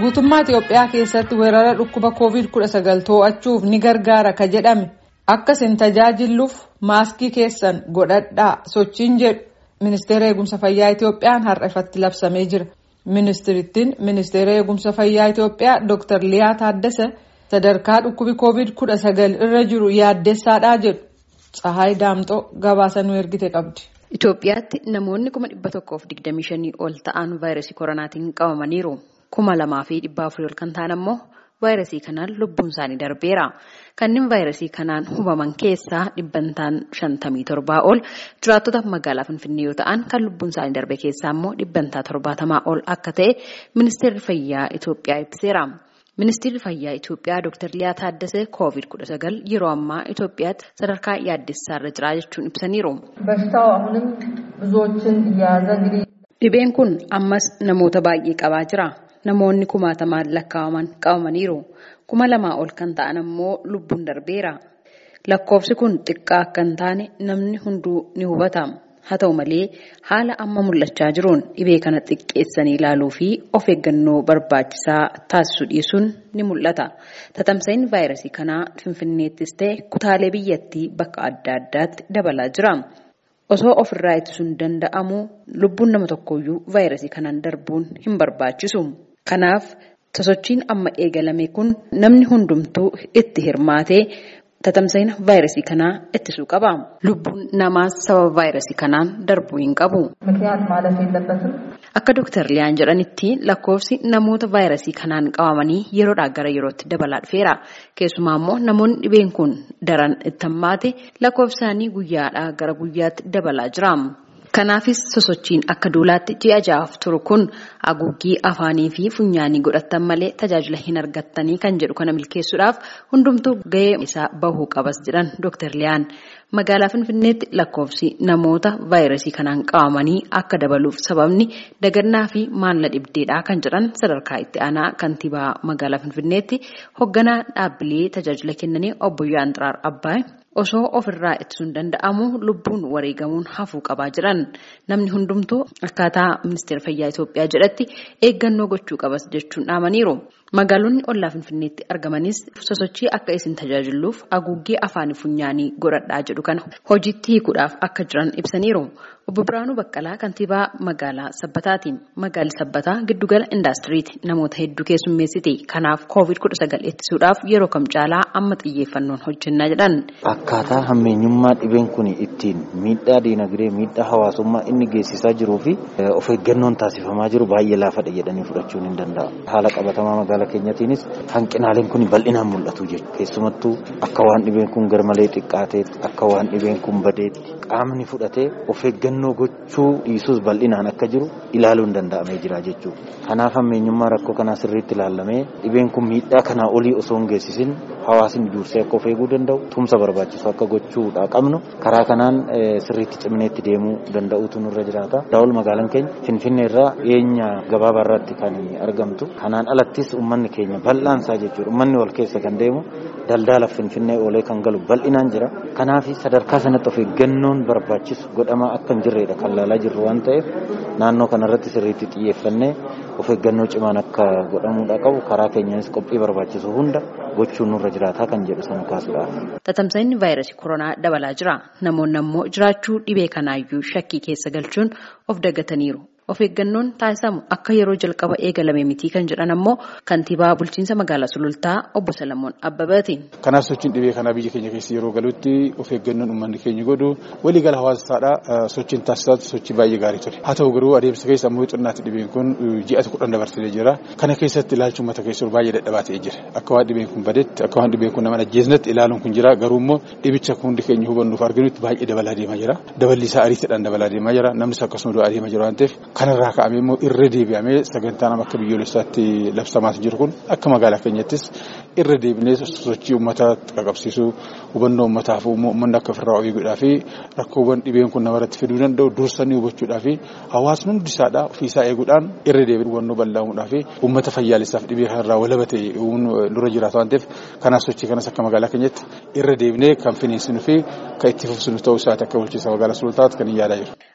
guutummaa Itoophiyaa keessatti weerara dhukkuba COVID-19 to'achuuf ni gargaara ka jedhame akka isin tajaajilluuf maaskii keessan godhadhaa sochiin jedhu ministeera eegumsa fayyaa Itoophiyaan har'a ifatti labsamee jira. Ministirittiin ministeera eegumsa fayyaa Itoophiyaa Dr. Liyaa Taaddasa sadarkaa dhukkubi COVID-19 irra jiru yaaddessaadhaa jedhu. Tsahaay Daamxoo gabaasa nu ergite qabdi. Itoophiyaatti namoonni kuma dhibba tokkoof digdamii shanii ol ta'an vaayirasii koronaatiin qabamaniiru. kuma lamaa fi dhibba afurii ol kan ta'an ammoo vaayirasii kanaan lubbuun isaanii darbeera. Kanneen vaayirasii kanaan hubaman keessaa dhibbantaan shantamii torbaa ol jiraattota magaalaa Finfinnee yoo ta'an kan lubbuun isaanii darbe keessaa ammoo dhibbantaa torbaatamaa ol akka ta'e ministeerri fayyaa Itoophiyaa ibseera. Ministeerri fayyaa Itoophiyaa Dr. Liyaa Taaddasee COVID-19 yeroo ammaa Itoophiyaatti sadarkaa yaaddessaarra jira jechuun ibsaniiru. በሽታው አሁንም ብዙዎችን እየያዘ እንግዲህ Dhibeen kun ammas namoota baay'ee qabaa jira. Namoonni kumaatamaan lakkaa'aman qabamaniiru. Kuma lamaa ol kan ta'an ammoo lubbuun darbeera. Lakkoofsi kun xiqqaa akka hin taane namni hunduu ni hubata. Haa ta'u malee haala amma mul'achaa jiruun dhibee kana xiqqeessanii ilaaluu fi of eeggannoo barbaachisaa taasisuu dhiisuun ni mul'ata. Tatamsa'iin vaayirasii kanaa Finfinneettis ta'e kutaalee biyyattii bakka adda addaatti dabalaa jira. Osoo ofirraa ittisuun danda'amu lubbuun nama tokkooyyuu vaayirasii kanaan darbuun hin barbaachisu. Kanaaf sosochiin amma eegalame kun namni hundumtuu itti hirmaatee tatamsa'ina vaayirasii kanaa ittisuu qaba. Lubbuun namaas sababa vaayirasii kanaan darbuu hin qabu. ምክንያት ማለፍ የለበትም። Akka Dooktar Liyaan jedhanitti lakkoofsi namoota vaayirasii kanaan qabamanii yeroodhaa gara yerootti dabalaa dhufeera. Keessumaa immoo namoonni dhibeen kun daran itti hammaate lakkoofsi isaanii guyyaadhaa gara guyyaatti dabalaa jira. Kanaafis sosochiin akka duulaatti ji'a ja'aaf turu kun haguuggii afaanii fi funyaanii godhattan malee tajaajila hin argattanii kan jedhu kana milkeessuudhaaf hundumtuu gahee isaa bahuu qabas jedhan Dooktar Liyaan. Magaalaa Finfinneetti lakkoofsi namoota vaayirasii kanaan qabamanii akka dabaluuf sababni dagannaa fi maalla dhibdeedhaa kan jedhan sadarkaa itti aanaa kantiibaa magaalaa Finfinneetti hoogganaa dhaabbilee tajaajila kennanii obbo Yaan Xiraar Abbaay osoo ofirraa ittisuun danda'amu lubbuun wareegamuun hafuu qabaa jiran namni hundumtuu akkaataa ministeera fayyaa Itoophiyaa jedhatti eeggannoo gochuu qabas jechuun dhaamaniiru. Magaalonni ollaa Finfinneetti argamanis sosochii akka isin tajaajiluuf haguuggee afaanii funyaanii godhadhaa jedhu kana hojiitti hiikuudhaaf akka jiran ibsaniiru. Obbo Biraanuu Baqqalaa kantiibaa magaalaa Sabbataati. Magaalli Sabbataa giddugala indaastiriiti namoota hedduu keessummeessiti. Kanaaf COVID-19 ittisuudhaaf yeroo kam caalaa amma xiyyeeffannoon hojjennaa jedhan. Akkaataa hammeenyummaa dhibeen kun ittiin miidhaa diinagdee miidhaa hawaasummaa inni geessisaa jiruu fi of eeggannoon taasifamaa jiru baay'ee laafadha jedhanii fudhachuun hin danda'amu. Haala qabatamaa magaalaa keenyatiinis hanqinaaleen kun bal'inaan mul'atu jechuudha. Keessumattuu akka waan dhibeen kun garmalee xiqqaateetti akka waan dhibeen kun badeetti qaamni fudhatee of eeggannoo gochuu dhiisuus bal'inaan akka jiru ilaaluun danda'amee jira jechuudha. Kanaaf hammeenyummaa rakkoo kanaa sirriitti ilaallamee dhibeen kun miidhaa kanaa olii osoo hin geessisin hawaasni dursee akka of eeguu danda'u tumsa barbaachisu akka gochuudha qabnu karaa kanaan sirriitti cimineetti deemuu danda'uutu nurra jiraata. Daawul magaalaan keenya Finfinnee irraa dhiyeenya gabaabaa irratti kan argamtu. Kanaan alattis uummanni keenya bal'aansaa jechuudha. Uummanni wal keessa kan deemu daldala Finfinnee oolee kan galu bal'inaan jira. Kanaaf sadarkaa sanatti of eeggannoon barbaachisu godhamaa akka hin jirredha kan laalaa jirru waan ta'eef naannoo kanarratti sirriitti xiyyeeffannee of eeggannoo cimaan akka godhamuudha qabu karaa keenyaanis qophii barbaachisu hunda gochuun nurra jiraataa kan jedhu sana kaasuudhaaf. Tatamsa'inni vaayirasii koronaa dabalaa jira. Namoonni ammoo jiraachuu dhibee kanaayyuu shakkii keessa galchuun of daggataniiru. Of eeggannoon taasisamu akka yeroo jalqaba eegalame miti kan jedhan ammoo kantiibaa bulchiinsa magaalaa Sulultaa obbo Salamoon Abbabaati. Kanaaf sochiin dhibee kanaa biyya keenya keessa yeroo galutti of eeggannoon uummanni keenya godhu waliigala hawaasaadhaa sochiin taasisaa sochii baay'ee gaarii ture. Haa ta'u garuu adeemsa keessa ammoo xinnaatti dhibeen kun ji'a kudhan dabarsee jira. Kana keessatti ilaalchi uummata keessa baay'ee dadhabaa ta'ee jira. Akka waan dhibeen kun badetti akka waan dhibeen kun nama ajjeesnetti ilaaluun kun jira. Garuu immoo dhibicha hundi keenya hubannuuf arginutti baay'ee dabalaa deemaa jira. Daballi isaa ariitiidhaan dabalaa deemaa jira. Namnis akkasuma du'aa deemaa jira waan ta'eef kanarraa ka'amee immoo irra deebi'amee sagantaan akka biyyoolessaatti labsamaas jiru kun akka magaalaa keenyattis irra deebinee sochii uummataa qaqqabsiisuu hubannoo uummataaf uummanni akka ofirraa eeguudhaa fi rakkoowwan dhibeen kun namarratti fiduu danda'u dursanii hubachuudhaa fi hawaasni hundi isaadhaa ofiisaa eeguudhaan irra deebiin hubannoo bal'aamuudhaa fi uummata fayyaalessaaf dhibee kanarraa walaba ta'e dura jiraatu waan ta'eef kanaaf sochii kanas akka magaalaa keenyatti irra deebinee kan finiinsinuu fi kan itti fufsinu ta'uu isaati akka bulchiinsa magaalaa sulultaatti kan hin yaadaa jiru.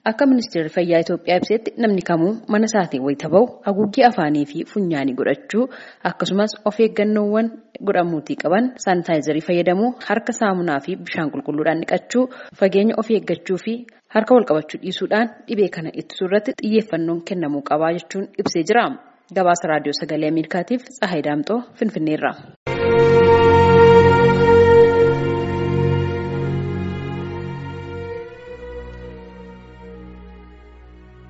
Akka ministeerri fayyaa Itoophiyaa ibsetti namni kamuu mana isaatiin wayita bahu haguuggii afaanii fi funyaanii godhachuu akkasumas of eeggannoowwan godhamuutii qaban saanitaayizarii fayyadamuu harka saamunaa fi bishaan qulqulluudhaan dhiqachuu fageenya of eeggachuu fi harka wal qabachuu dhiisuudhaan dhibee kana ittisuu irratti xiyyeeffannoon kennamuu qabaa jechuun ibsee jira. Gabaasa raadiyoo sagalee Ameerikaatiif Tsahaay Daamxoo Finfinneerra.